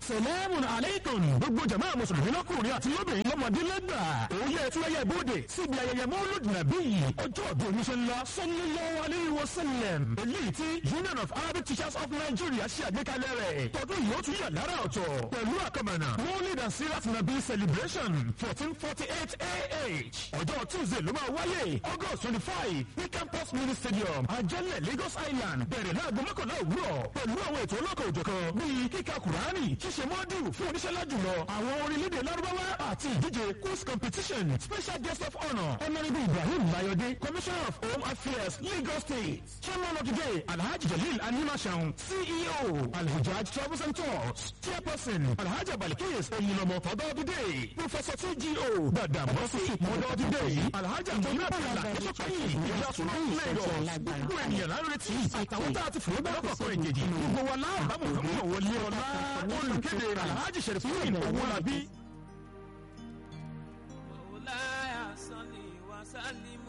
salamun alaykum gbogbo jama mùsùlùmí lọ́kùnrin àti lóbìnrin lọ́mọdé lẹ́gbà òye tí wáyé bóde síbi ayẹyẹ mọ́lúd nàbí ọjọ́ ọdún oníṣẹ́ ńlá sallallahu alayhi wa sallam eléyìí tí union of arabic teachers of nigeria ṣe àgbékalẹ̀ rẹ̀ tọdún yìí ó tún yà lára ọ̀tọ̀ pẹ̀lú àkàmọ̀nà mọ́lúd and sirat nàbí celebration fourteen forty eight ah ọjọ́ tuesday ló máa wáyé august twenty five ní campus mini stadium ajẹ́lẹ̀ lagos island bẹ̀rẹ̀ láago mọ́kànlá òwúrọ̀ pẹ̀lú àwọn ètò ọlọ́kọ̀ òjọ̀kan bíi kíka kùránì ṣíṣe mọ́dù fún oníṣẹ́lá jùlọ àwọn orílẹ̀-èdè lárúbáwá àti ìdíje quiz competition special guest of honour honourable ibrahim layode commissioner of home affairs lagos state chairman of the day alhaji jalil animashaun ceo alhujaj travels and tours chairperson alhaji abalikis oyinlomo father of the day professor tgo dadamosi mother of the day alhaji antonio abdullah kẹsọkẹyìn ìyàsùn lagos gbogbo ènìyàn lárètí àtàwọn tá a ti fòwé bẹ́ẹ̀ kọ̀ọ̀kan ìjèjì gbogbo wa láàbàmù fún òwòlé ọlá olùkéde alhaji sherifin owolabi. مولاي صل وسلم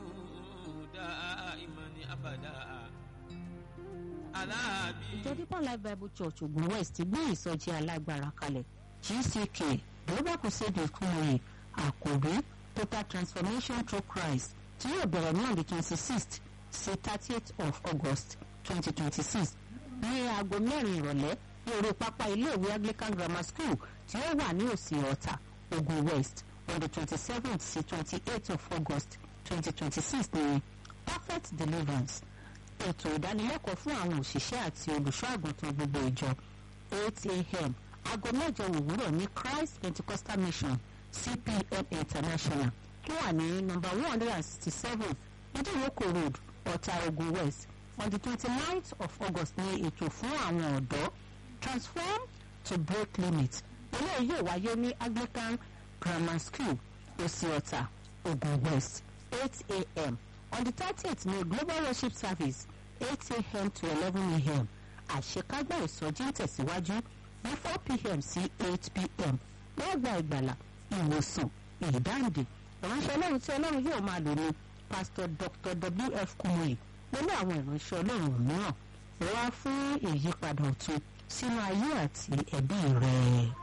دائما ابدا على ìjọ deeper life bible church ogun west gbé ìsọjí alágbára kalẹ̀ gck global crusade kúmọ̀yé àkòrí total transformation through christ tí yóò bẹ̀rẹ̀ ní on the twenty sixth sí thirtieth of august twenty twenty six ní aago mẹ́rin ìrọ̀lẹ́ ní orí pápá iléèwé anglican grammar school tí ó wà ní òsì ọ̀tà ogun west on the twenty seventh sí twenty eighth of august twenty twenty six ní perfect deliverance ètò ìdánilẹ́kọ̀ọ́ fún àwọn òṣìṣẹ́ àti olùṣọ́ àgùntàn gbogbo ìjọ eight a.m. aago mẹ́jọ òwúrọ̀ ní christ pentecostal mission cpm international tó wà ní nọ́mbà one hundred and sixty seven ìdíròkò road ọ̀tà ogun west on the twenty ninth of august ní ètò fún àwọn ọ̀dọ́ transform to break limit eléyìí yóò wáyé ní anglican grammar school òsì ọ̀tà ogun west eight a.m. on the thirtieth ní global worship service eight a.m. to eleven a.m. àṣekágbá ìsọjí ń tẹ̀síwájú ní four p.m. sí eight p.m. wọ́n gba ìgbàlà ìwòsàn ìdáǹdè ìránṣẹ́ ọlọ́run tí ọlọ́run yóò máa lò ní pastor dr w.f. kumuyi pẹ̀lú àwọn ìránṣẹ́ ọlọ́run mìíràn wá fún ìyípadà ọ̀tun sínú ayé àti ẹbí rẹ̀.